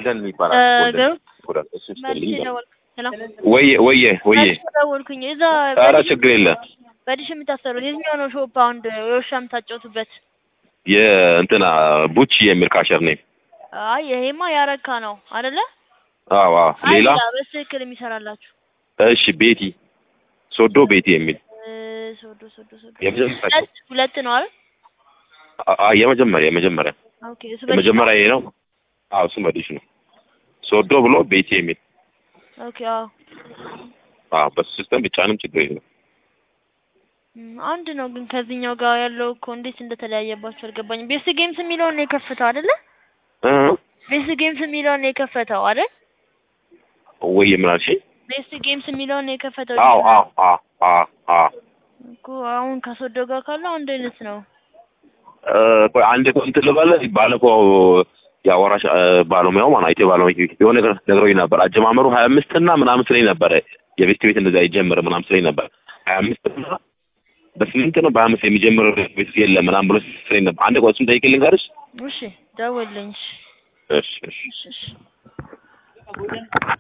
ጎልደን ይባላል። ጎልደን ገሩ ጎልደን እሱ መልሼ ይስጥልኝ። ደወልኩ። ሰላም ወየ ወየ ወየ መልሼ ደወልኩኝ። እዛ ኧረ በዲሽ ችግር የለም። በዲሽ የምታሰሩት የትኛው ነው ሾፕ አሁን የውሻ የምታጫወቱበት? የእንትና ቡቺ የሚል ካሸር ነኝ። አይ ይሄማ ያረካ ነው አይደለ? አዎ አዎ። አይ ሌላ በትክክል የሚሰራላችሁ እሺ፣ ቤቲ ሶዶ ቤቲ የሚል እ፣ ሶዶ ሶዶ ሶዶ የመጀመሪያ ሁለት ሁለት ነው አይደል? አ- አ- የመጀመሪያ የመጀመሪያ ኦኬ እሱ በዲሽ የመጀመሪያ ይሄ ነው። አዎ እሱ በዲሽ ነው። ሶዶ ብሎ ቤቲ የሚል ኦኬ አዎ አዎ፣ በሱ ሲስተም ብቻንም ችግር የለም። እም፣ አንድ ነው ግን ከዚህኛው ጋር ያለው እኮ እንዴት እንደተለያየባቸው አልገባኝም። ቤስት ጌምስ የሚለውን ነው የከፈተው አይደለ? እ ቤስት ጌምስ የሚለውን ነው የከፈተው አይደል? ወይ ምን አልሽኝ? ቤስት ጌምስ የሚለውን ነው የከፈተው። አዎ አዎ አዎ አዎ አዎ እኮ አሁን ከሶዶ ጋር ካለው አንድ አይነት ነው። እ፣ ቆይ አንድ ቆይ እንትን ልበልህ። ባለፈው የአዋራሽ እ፣ ባለሙያው ማን አይቴ ባለሙያ የሆነ ነገር ነግሮኝ ነበር። አጀማመሩ ሀያ አምስት እና ምናምን ስለኝ ነበረ የቤት ቤት እንደዛ ይጀምር ምናምን ስለኝ ነበር። ሀያ አምስት እና በስምንት ነው በሀያ አምስት የሚጀምር ቤት የለም ምናምን ብሎ ስለኝ ነበር። አንድ ቆይ እሱን ጠይቄ ልንገርሽ። እሺ ደውልልኝ። እሺ እሺ እሺ እሺ